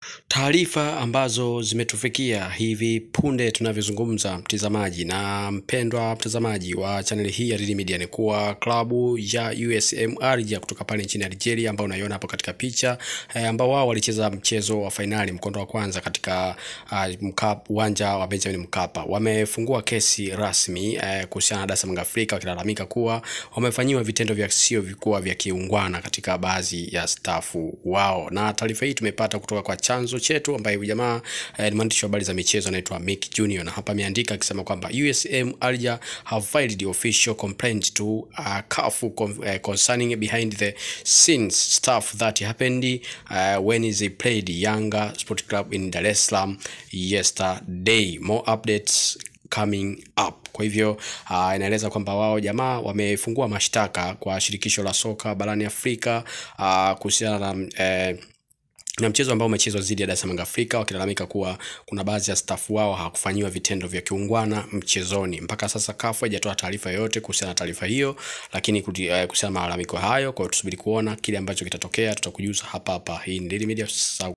Taarifa ambazo zimetufikia hivi punde tunavyozungumza, mtazamaji na mpendwa mtazamaji wa chaneli hii ya Daily Media, ni kuwa klabu ya USM Alger kutoka pale nchini Algeria, ambao unaiona hapo katika picha eh, ambao wao walicheza mchezo wa fainali mkondo wa kwanza katika uh, uwanja wa Benjamin Mkapa, wamefungua kesi rasmi eh, kuhusiana na Dar es Salaam Afrika, wakilalamika kuwa wamefanyiwa vitendo vya sio vikuwa vya kiungwana katika baadhi ya stafu wao, na taarifa hii tumepata kutoka kwa chanzo chetu ambaye huyu jamaa eh, ni mwandishi wa habari za michezo anaitwa Mick Junior, na hapa ameandika akisema kwamba USM Alger have filed the official complaint to uh, CAF con uh, concerning behind the scenes stuff that happened uh, when they played Yanga Sport Club in Dar es Salaam yesterday. More updates coming up. Kwa hivyo uh, inaeleza kwamba wao jamaa wamefungua mashtaka kwa shirikisho la soka barani Afrika uh, kuhusiana na eh, na mchezo ambao umechezwa dhidi ya Dar es Salaam Afrika, wakilalamika kuwa kuna baadhi ya stafu wao hawakufanyiwa vitendo vya kiungwana mchezoni. Mpaka sasa CAF haijatoa taarifa yoyote kuhusiana na taarifa hiyo, lakini kuhusiana na malalamiko hayo, kwa hiyo tusubiri kuona kile ambacho kitatokea, tutakujuza hapa hapa. Hii ni Daily Media.